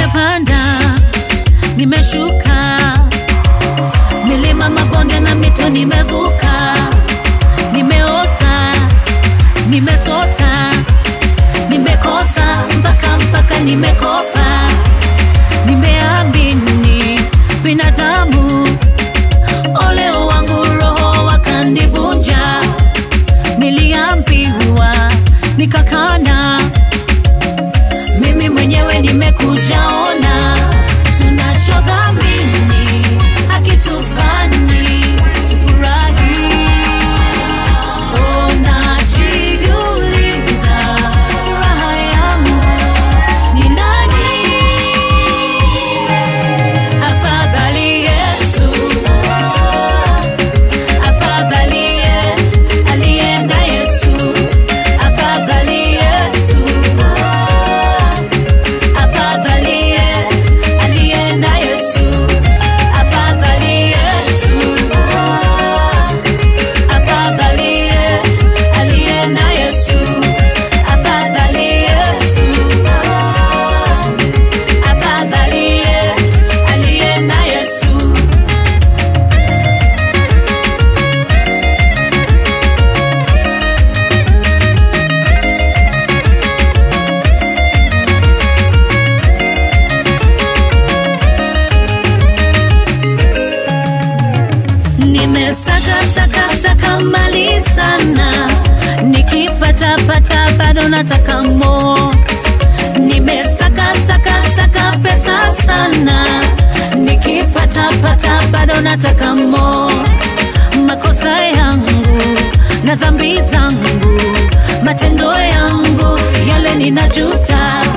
nimepanda nimeshuka milima mabonde na mito nimevuka nimeosa nimesota nimekosa mpaka mpaka nimekopa nimeamini binadamu oleo wangu roho wakanivunja niliambiwa nikakana mimi mwenyewe nimekujaona tunachodhamini hakitufani tufurahi Unajiuliza furaha yangu ni nani? Afadhali Yesu, afadhali alienda Yesu, afadhali Yesu, afadhali alienda Yesu, afadhali Yesu afadhali alienda Yesu, afadhali Yesu, afadhali alienda Yesu. Nimesaka saka saka mali sana, nikipata pata bado nataka mo. Nimesaka saka saka pesa sana, nikipata pata bado nataka mo. Makosa yangu na dhambi zangu, matendo yangu yale ninajuta,